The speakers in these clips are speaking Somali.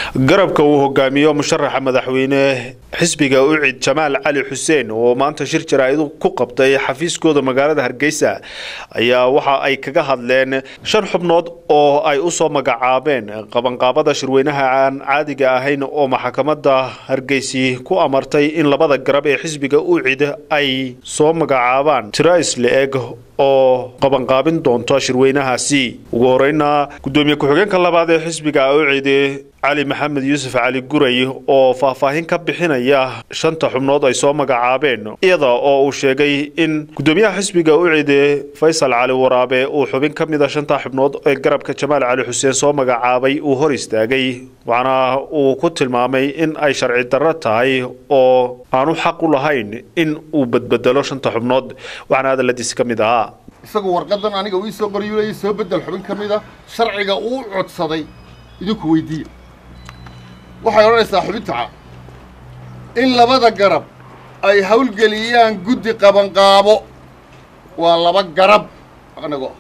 garabka uu hogaamiyo musharaxa madaxweyne xisbiga ucid jamaal cali xuseen oo maanta shir jaraa-idu ku qabtay xafiiskooda magaalada hargeysa ayaa waxa ay kaga hadleen shan xubnood oo ay usoo magacaabeen qabanqaabada shirweynaha aan caadiga ahayn oo maxkamada hargeysi ku amartay in labada garab ee xisbiga ucid ay soo magacaabaan trais le-eg oo qabanqaabin doonto shirweynahaasi ugu horeyna gudoomiye ku-xigeenka labaad ee xisbiga ucid cali maxamed yuusuf cali guray oo faahfaahin ka bixinaya shanta xubnood ay soo magacaabeen iyada oo uu sheegay in gudoomiyaha xisbiga ucid faysal cali waraabe uu xubin ka mid a shanta xubnood ee garabka jamaal cali xuseen soo magacaabay uu hor istaagay waxaana uu ku tilmaamay in ay sharci darro tahay oo aanu xaq u lahayn in uu badbedelo shanta xubnood waxaana hadaladiisi ka mid ahaa isagu warqadan aniga uu isoo qoryulayay soo bedel xubin ka mid a sharciga uu codsaday idinku weydiiya waxay odhanaysaa xubinta ca in labada garab ay hawlgeliyaan guddi qabanqaabo waa laba garab anagoo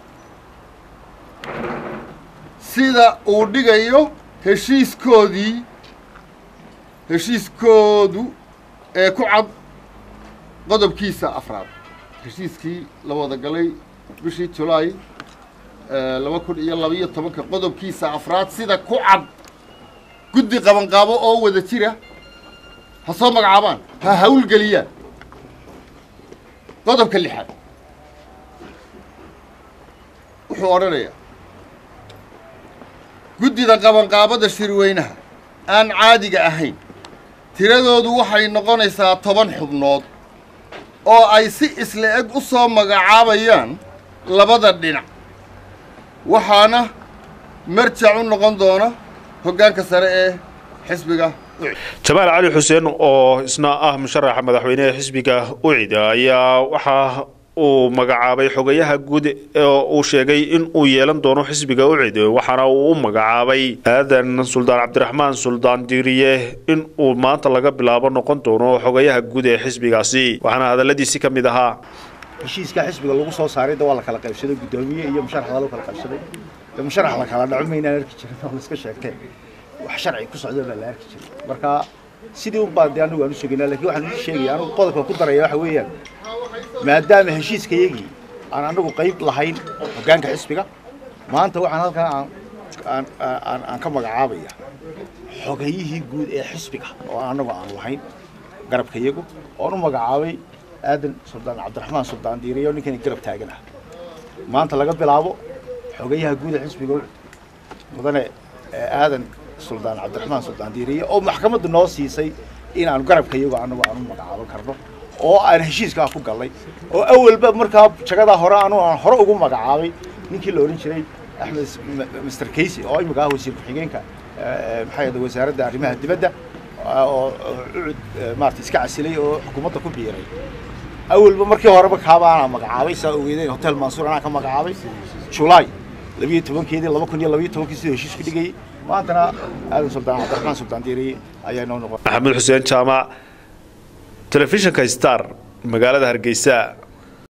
sida uu dhigayo heshiiskoodii heshiiskoodu ee ku cad qodobkiisa afraad heshiiskii la wada galay bishii julaay laba kun iyo labaiyo tobanka qodobkiisa afraad sida ku cad guddi qabanqaabo oo wada jira ha soo magacaabaan ha hawlgeliyaan qodobka lixaad wuxuu odhanayaa guddida qabanqaabada shirweynaha aan caadiga ahayn tiradoodu waxay noqonaysaa toban xubnood oo ay si isla eg u soo magacaabayaan labada dhinac waxaana marjac u noqon doona hoggaanka sare ee xisbiga jamaal cali xuseen oo isna ah musharaxa madaxweyneha xisbiga ucid ayaa waxa uu magacaabay xogayaha guud oo uu sheegay in uu yeelan doono xisbiga ucid waxaana uu u magacaabay aadan suldaan cabdiraxmaan suldaan diiriye in uu maanta laga bilaabo noqon doono xogayaha guud ee xisbigaasi waxaana hadaladiisi ka mid ahaa heshiiska xisbiga lagu soo saaray da waa la kala qaybsaday guddoomiye iyo musharaxda lagu kala qaybsaday de musharax la kala dhaco maynaan arki jirin oo la iska sheegteen wax sharci ku socda baa la arki jiray marka sidii un baa de anigu aan u sheegaynaa lakin waxaan u sheegaya anigu qodobka ku daraya waxa weeyaan maadaama heshiiskayagii aan anagu qayb lahayn hoggaanka xisbiga maanta waxaan halkan aan aan aan aan ka magacaabaya xogayihii guud ee xisbiga oo anagu aan lahayn garabkayagu oon u magacaabay aadan suldaan cabdiraxmaan suldaan diiriyo ninkani garab taagan ah maanta laga bilaabo xogayaha guud ee xisbiga mudane aadan suldaan cabdiraxmaan suldaan diiriye oo maxkamaddu noo siisay inaanu garabkayagu anagu aan u magacaaban karno oo aan heshiiskaa ku gallay oo awalba markaa jagadaa hore anu aan hore ugu magacaabay ninkii la odhan jiray axmed master casey oo imika ah wasiir ku-xigeenka maxaa yada wasaaradda arrimaha dibadda oo ucud maarata iska casilay oo xukuumadda ku biiray awalba markii horeba kaaba anaa magacaabay saa ogeedeen hotel mansuur anaa ka magacaabay julaay labiyo tobankeedii laba kun iyo labiyo tobankii siduu heshiis ku dhigayay maantana aadan suldaan cabdiraxmaan suldaan diiriye ayaa noo noqon maxamed xuseen jaamac telefishinka star magaalada hargeysa